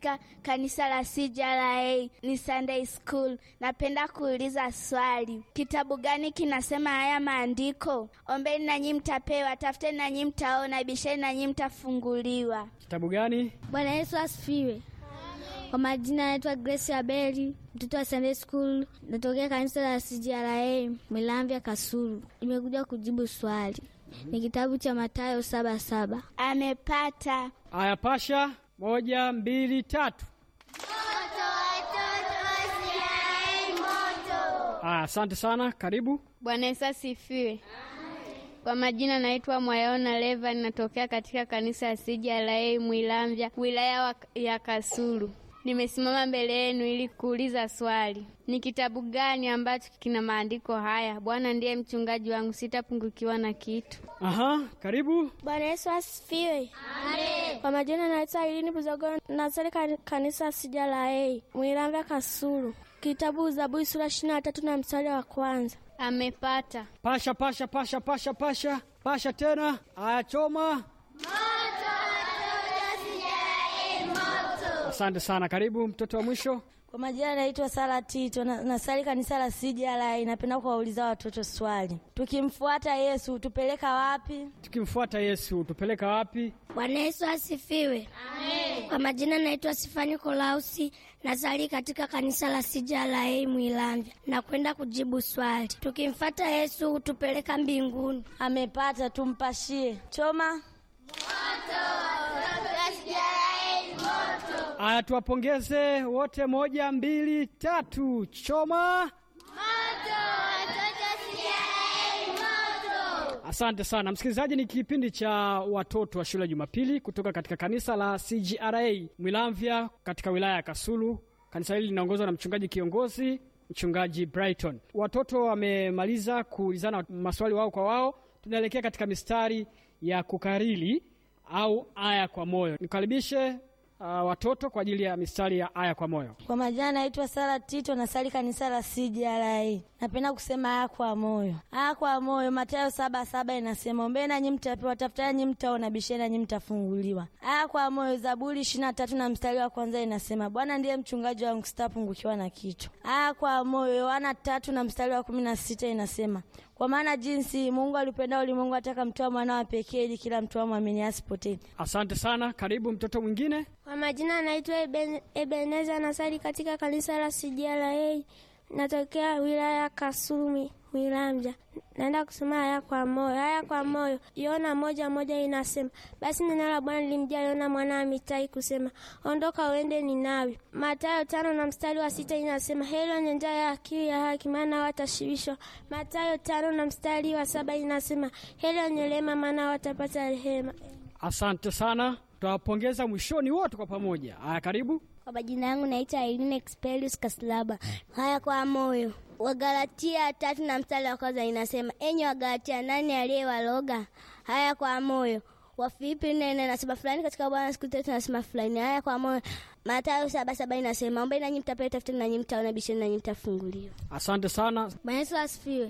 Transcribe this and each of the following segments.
katika kanisa la CJLA ni Sunday School. Napenda kuuliza swali, kitabu gani kinasema haya maandiko? Ombeni nanyi mtapewa, tafuteni nanyi mtaona, bisheni nanyi mtafunguliwa. Kitabu gani? Bwana Yesu asifiwe. Kwa majina naitwa Grace Abeli, mtoto wa Sunday School, natokea kanisa la CJLA Milamvya Kasulu. Nimekuja kujibu swali, ni kitabu cha Mathayo saba saba. Amepata. Aya, pasha. Moja, mbili, tatu. Aya, asante sana. Karibu. Bwana Yesu asifiwe. Kwa majina naitwa Mwayona Leva, ninatokea katika kanisa la CJLA Mwilamvya, wilaya wa- ya Kasulu. Nimesimama mbele yenu ili kuuliza swali, ni kitabu gani ambacho kina maandiko haya? Bwana ndiye mchungaji wangu, sitapungukiwa na kitu. Aha, karibu. Bwana Yesu asifiwe. Kwa majina naitwa Ilini Buzogo, nasali kan- kanisa CJLA Mwilamvya Kasulu. Kitabu Zaburi sura ishirini na tatu na mstari wa kwanza. Amepata. Pasha, pasha, pasha, pasha, pasha, pasha tena. Aya, choma. Asante sana. Karibu mtoto wa mwisho. Kwa majina naitwa Sara Tito, na- nasali kanisa la CJLA. Napenda kuwauliza watoto swali, tukimfuata Yesu tupeleka wapi? Tukimfuata Yesu tupeleka wapi? Bwana Yesu asifiwe. Kwa majina naitwa Sifani Kolausi, nasali katika kanisa la CJLA Mwilamvya na kwenda kujibu swali, tukimfata Yesu hutupeleka mbinguni. Amepata, tumpashie. Choma. Aya, tuwapongeze wote. Moja, mbili, tatu. Choma. Asante sana msikilizaji, ni kipindi cha watoto wa shule ya Jumapili kutoka katika kanisa la CGRA Mwilamvya katika wilaya ya Kasulu. Kanisa hili linaongozwa na mchungaji kiongozi, mchungaji Brighton. Watoto wamemaliza kuulizana maswali wao kwa wao, tunaelekea katika mistari ya kukariri au aya kwa moyo. Nikaribishe uh, watoto kwa ajili ya mistari ya aya kwa moyo. Kwa majina naitwa Sara Tito, nasali kanisa la CJLA. Napenda kusema haya kwa moyo, haya kwa moyo. Mathayo saba saba inasema ombeni nanyi mtapewa, tafutani nanyi mtaona, bisheni nanyi mtafunguliwa. Haya kwa moyo. Zaburi ishirini na tatu na mstari wa kwanza inasema Bwana ndiye mchungaji wangu, sitapungukiwa na kitu. Haya kwa moyo. Yohana tatu na mstari wa kumi na sita inasema kwa maana jinsi Mungu alipenda ulimwengu ataka mtoa mwana wa pekee, ili kila mtu amwamini asipotee. Asante sana. Karibu mtoto mwingine. Kwa majina naitwa Eben- Ebeneza, nasali katika kanisa la CJLA, natokea wilaya ya Kasulu Mi- Mwilamvya. Naenda kusoma haya kwa moyo. Haya kwa moyo, Yona moja moja inasema, basi neno la Bwana lilimjia Yona mwana wa Mitai kusema, ondoka uende Ninawi. Mathayo tano na mstari wa sita inasema, heri wenye njaa ya akili ya haki, maana watashibishwa. Mathayo tano na mstari wa saba inasema, heri wenye rehema, maana watapata rehema. Asante sana, tutawapongeza mwishoni wote kwa pamoja. Haya, karibu. Kwa majina yangu naitwa Irene Expelius Kaslaba. Haya kwa moyo. Wagalatia tatu na mstari wa kwanza inasema, enyi Wagalatia, nani aliyewaloga? Haya kwa moyo. Wafilipi nne nne nasema fulani katika Bwana siku tatu nasema fulani. Haya kwa moyo. Mathayo saba saba inasema, ombeni nanyi mtapewa, tafuteni nanyi mtaona, bisheni nanyi mtafunguliwa. Asante sana. Bwana Yesu asifiwe.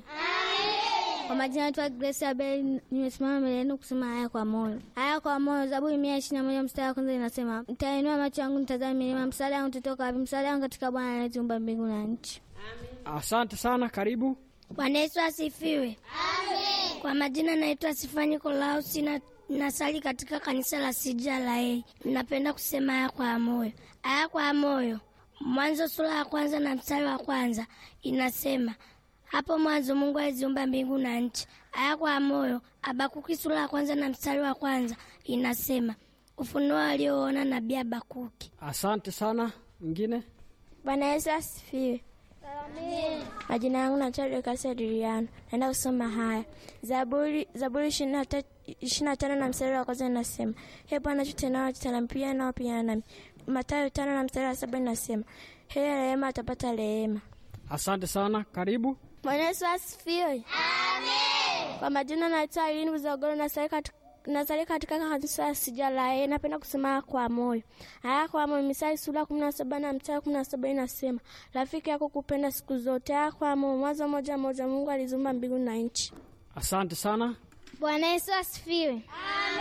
Kwa majina naitwa Grace Abel, nimesimama mbele yenu kusema haya kwa moyo. Haya kwa moyo, Zaburi mia ishirini na moja mstari wa kwanza inasema, mtainua macho yangu nitazame milima, msaada wangu utatoka wapi? Msaada wangu katika Bwana anayeziumba mbingu na nchi. Asante sana, karibu. Bwana Yesu asifiwe. Kwa majina naitwa Sifani Kolausi na nasali katika kanisa la CJLA. Napenda kusema haya kwa moyo. Haya kwa moyo, Mwanzo sura ya kwanza na mstari wa kwanza inasema hapo mwanzo Mungu aliziumba mbingu na nchi. Haya kwa moyo, Habakuki sura ya kwanza na mstari wa kwanza inasema ufunuo alioona nabii Habakuki. Asante sana. Mwingine. Bwana Yesu asifiwe. Majina yangu naitwa Dorcas Adriano. Naenda kusoma haya. Zaburi Zaburi ishirini na tano na mstari wa kwanza inasema, He Bwana tutenao tutanampia nao pia nami. Mathayo tano na mstari wa saba inasema, heri rehema atapata rehema. Asante sana, karibu. Bwana Yesu asifiwe. Amen. Kwa majina naitwa Irene Buzogoro nasali katika nasali katika kanisa ya CJLA. Napenda kusema kwa moyo. Haya kwa moyo, Misali sura kumi na saba na mstari kumi na saba inasema rafiki yako kupenda siku zote. Haya kwa moyo, Mwanzo moja moja, Mungu alizumba mbingu na nchi. Asante sana. Bwana Yesu asifiwe. Amen.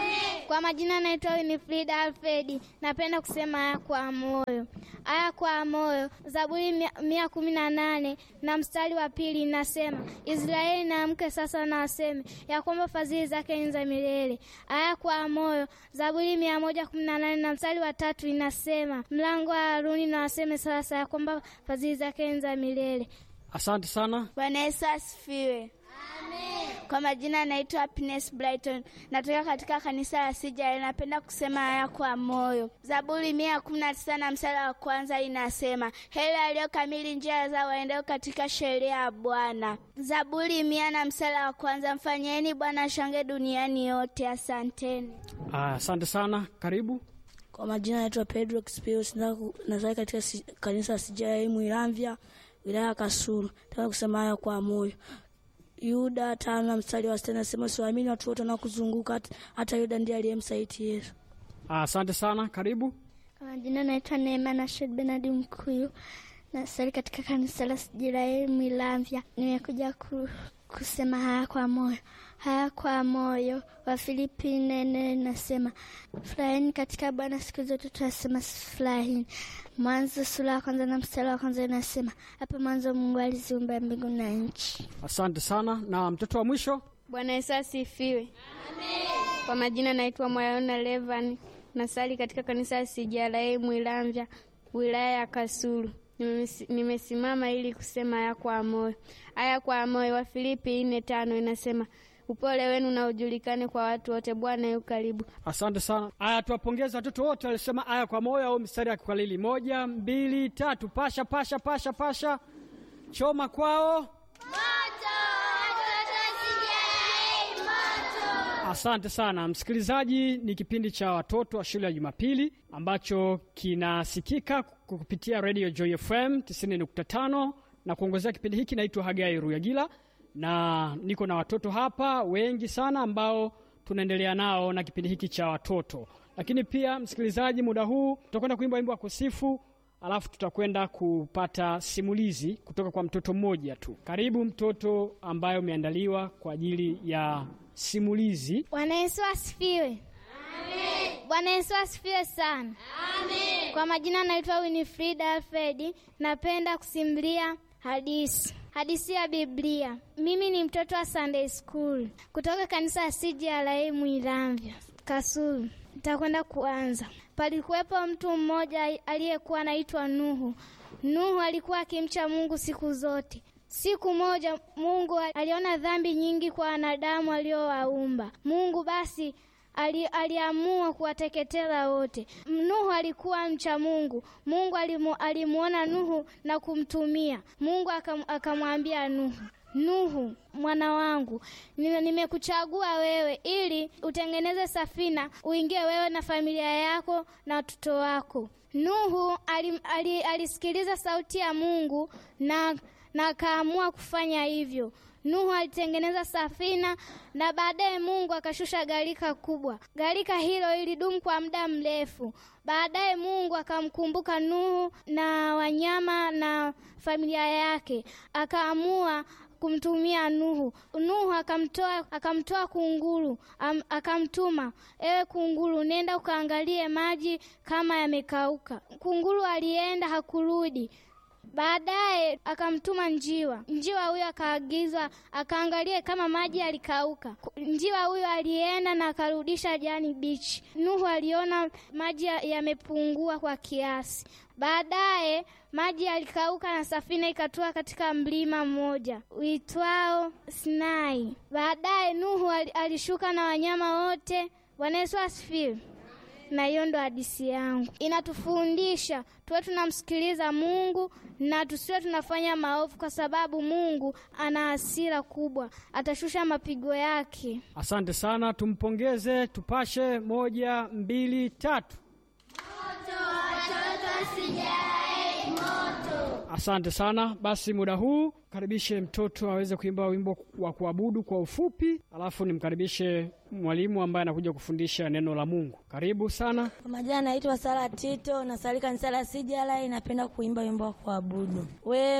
Kwa majina naitwa Winifrida Alfredi. Napenda kusema haya kwa moyo, haya kwa moyo. Zaburi mia, mia kumi na nane na mstari wa pili inasema, Israeli naamke sasa na aseme ya kwamba fadhili zake ni za milele. Haya kwa moyo. Zaburi mia moja kumi na nane na mstari wa tatu inasema, mlango wa Haruni na waseme sasa ya kwamba fadhili zake ni za milele. Asante sana. Bwana Yesu asifiwe. Kwa majina naitwa Happiness Brighton, natoka katika kanisa la Sijali. Napenda kusema haya kwa moyo. Zaburi mia kumi na tisa na mstari wa kwanza inasema, heri aliyokamili njia zao waendeo katika sheria ya Bwana. Zaburi mia na mstari wa kwanza, mfanyieni Bwana shange duniani yote. Asanteni. Ah, Asante sana. Karibu. Kwa majina naitwa Pedro Kispius, nazali katika si, kanisa la Sijai Mwiramvya, wilaya ya Kasulu. Nataka kusema haya kwa moyo. Yuda tano na mstari wa sita nasema siwaamini watu wote wanaokuzunguka, hata- hata Yuda ndiye aliyemsaliti Yesu. Ah, Asante sana. Karibu. Kwa majina naitwa Neema na Shed Benadi Mkuyu, nasali katika kanisa la Sijiraeli Mwilamvya. Nimekuja ku, kusema haya kwa moyo, haya kwa moyo. Wafilipi nene nasema furahini katika Bwana siku zote, tunasema furahini. Mwanzo sura ya kwanza na mstari wa kwanza inasema hapo mwanzo Mungu aliziumba mbingu na nchi. Asante sana. Na mtoto wa mwisho. Bwana Yesu asifiwe. Kwa majina naitwa Mwayona Levan, nasali katika kanisa la CJLA Mwilamvya, wilaya ya Kasulu. Nimesi- Nimesimama ili kusema haya kwa moyo, haya kwa moyo. Wa Filipi nne tano inasema upole wenu na ujulikane kwa watu wote, Bwana yu karibu. Asante sana. Aya, tuwapongeze watoto wote walisema aya kwa moyo au mstari ya kukalili. Moja, mbili, tatu. Pasha, pasha, pasha, pasha. Choma kwao. Asante sana msikilizaji, ni kipindi cha watoto wa shule ya Jumapili ambacho kinasikika kupitia Radio Joy FM 90.5 na kuongozea kipindi hiki naitwa Hagai Ruyagila, na niko na watoto hapa wengi sana ambao tunaendelea nao na kipindi hiki cha watoto. Lakini pia msikilizaji, muda huu tutakwenda kuimba wimbo wa kusifu, alafu tutakwenda kupata simulizi kutoka kwa mtoto mmoja tu. Karibu mtoto ambaye umeandaliwa kwa ajili ya simulizi. Bwana Yesu asifiwe. Bwana Yesu asifiwe sana. Amen. Kwa majina naitwa Winifrida Alfredi, napenda kusimulia hadithi hadithi ya Biblia. Mimi ni mtoto wa Sunday School kutoka kanisa la CJLA Mwilamvya Kasulu. Nitakwenda kuanza. Palikuwepo mtu mmoja aliyekuwa anaitwa Nuhu. Nuhu alikuwa akimcha Mungu siku zote. Siku moja Mungu aliona dhambi nyingi kwa wanadamu aliowaumba. Mungu basi ali, aliamua kuwateketeza wote. Nuhu alikuwa mcha Mungu. Mungu alimu, alimuona Nuhu na kumtumia. Mungu akam, akamwambia Nuhu, Nuhu mwana wangu, nime- nimekuchagua wewe ili utengeneze safina, uingie wewe na familia yako na watoto wako. Nuhu ali, ali, alisikiliza sauti ya Mungu na na akaamua kufanya hivyo. Nuhu alitengeneza safina na baadaye Mungu akashusha gharika kubwa. Gharika hilo ilidumu kwa muda mrefu. Baadaye Mungu akamkumbuka Nuhu na wanyama na familia yake, akaamua kumtumia Nuhu. Nuhu akamtoa akamtoa kunguru, am, akamtuma, ewe kunguru, nenda ukaangalie maji kama yamekauka. Kunguru alienda hakurudi. Baadaye akamtuma njiwa. Njiwa huyo akaagizwa akaangalie kama maji yalikauka. Njiwa huyo alienda na akarudisha jani bichi. Nuhu aliona maji ya- yamepungua kwa kiasi. Baadaye maji yalikauka na safina ikatua katika mlima mmoja uitwao Sinai. Baadaye Nuhu ali- alishuka na wanyama wote. Bwana Yesu asifiwe. Na hiyo ndo hadithi yangu, inatufundisha tuwe tunamsikiliza Mungu na tusiwe tunafanya maovu, kwa sababu Mungu ana hasira kubwa, atashusha mapigo yake. Asante sana, tumpongeze, tupashe. Moja, mbili, tatu. Asante sana. Basi muda huu karibishe mtoto aweze kuimba wimbo wa kuabudu kwa ufupi, alafu nimkaribishe mwalimu ambaye anakuja kufundisha neno la Mungu. Karibu sana. Kwa majina naitwa Sara Tito, nasali kanisa la Sijala, inapenda kuimba wimbo wa kuabudu. We